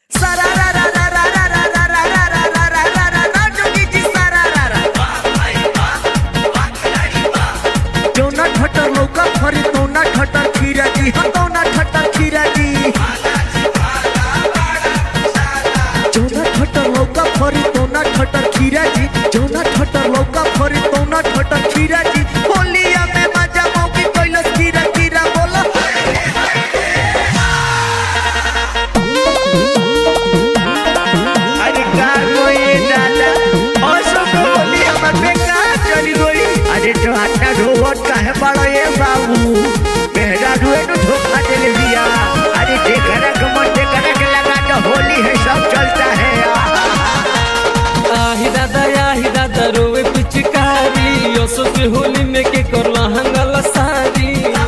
फरी तोना ठटर खीरा जी जौना ठटर लौका फरी तोना ठटर खीरा जी होलिया में मजा मौकी कैलस खीरा खीरा बोला अरे का कोई डाला असो होली हमर बेकार चली गई अरे तो आटा ढोवत काहे बड़ो ये बाबू मेहरा रुए तो धोखा देले दिया अरे देखरा के मन देखरा के लगा तो होली है सब चलता है आही दादा आही दादा रोवे पिचकारी ओसो के होली में के करला हंगला सारी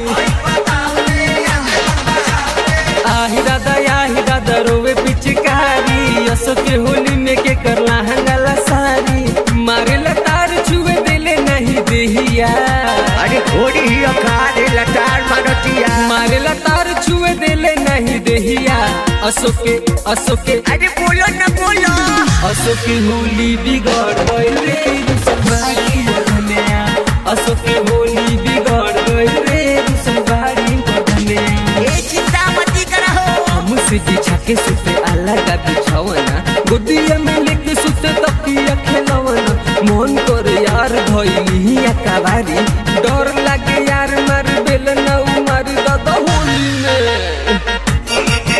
आही दादा आही दादा रोवे पिचकारी ओसो के होली में के करला हंगला सारी मारे लतार छुए देले नहीं देहिया अरे घोड़ी ही अखाड़े लटार मारतिया मारे लतार छुए देले नहीं देहिया असो के असो के अरे बोलो ना बोलो असो की होली बिगड़ गइल रे रुसलबाड़ी बदनिया असो की होली बिगड़ गइल रे रुसलबाड़ी बदनिया ये चिंता मत करो मुझसे बिछा के सुते अलग बिछावना गोदिया में लेके सुते तकिया खेलवना मन कर यार धइली अकाबारी डर लागे यार मार बेल ना उमार दादा होली में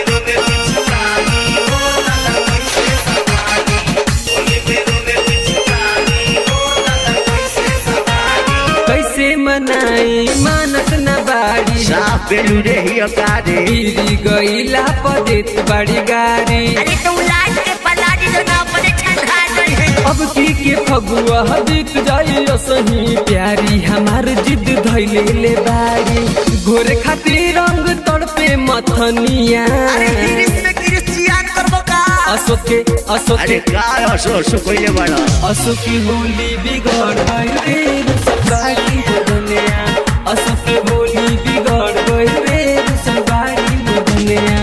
कैसे मनाई मानत न बाड़ी साफ बेलू रे ही अखाड़े गिरी गईला पदेत बड़ी गाड़ी अरे तुम लाज के पलाड़ी जो ना बड़े ठंडा गई है अब की के फगुआ बीत जाई सही प्यारी हमार जिद धैले ले बाड़ी घोरे खातिर रंग तड़पे मथनिया अरे गिरिश में गिरिश चियान करबो का अशोक के अशोक अरे के का असो असो कोइले बड़ा अशोक की होली बिगड़ गई रे रुसलबाड़ी बदनिया अशोक की होली बिगड़ गई रे रुसलबाड़ी बदनिया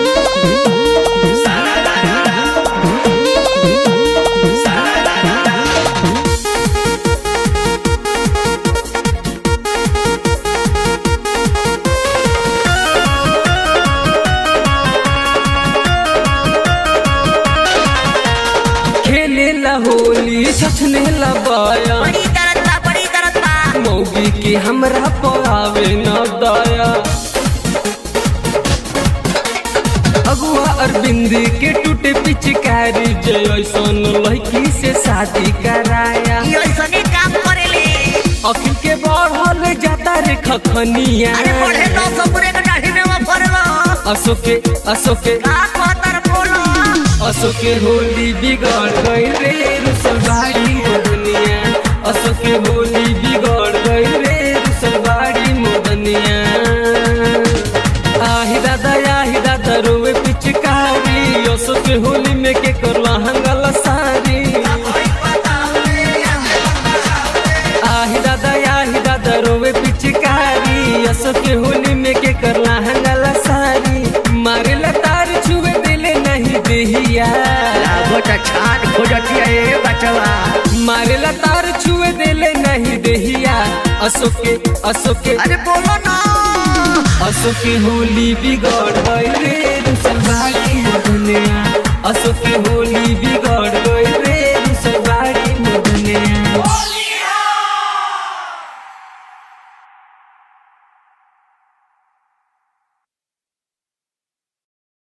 खेले ला होली छछने ला बाया बड़ी दर्द बा बड़ी दर्द बा मौगी के हमरा पावे न दया अगुआ अरविंद के टूटे पिचकारी जैसन लड़की से शादी कराया ये ऐसने काम करेले अखिल के बढ़ल जाता रे खखनिया अरे पढ़े तो सबरे के दाढ़ी में वो फरलो अशोक के अशोक के का कहतर बोलो अशोक के होली बिगड़ गई रे रुसलबाड़ी मोदनिया अशोक के होली बिगड़ गई रे रुसलबाड़ी मोदनिया आही दादा आही दादा रोवे पिचकारी अशोक के होली में के करला हंगला सारी आही दादा आही दादा रोवे पिचकारी अशोक के होली में के करला हंगला सारी मारे लतार छुए दिले नहीं देहिया लागोटा छान खोजतिया ए बचवा मारे लतार छुए दिले नहीं देहिया अशोक के अशोक के अरे बोलो ना अशोक की होली बिगड़ गई रे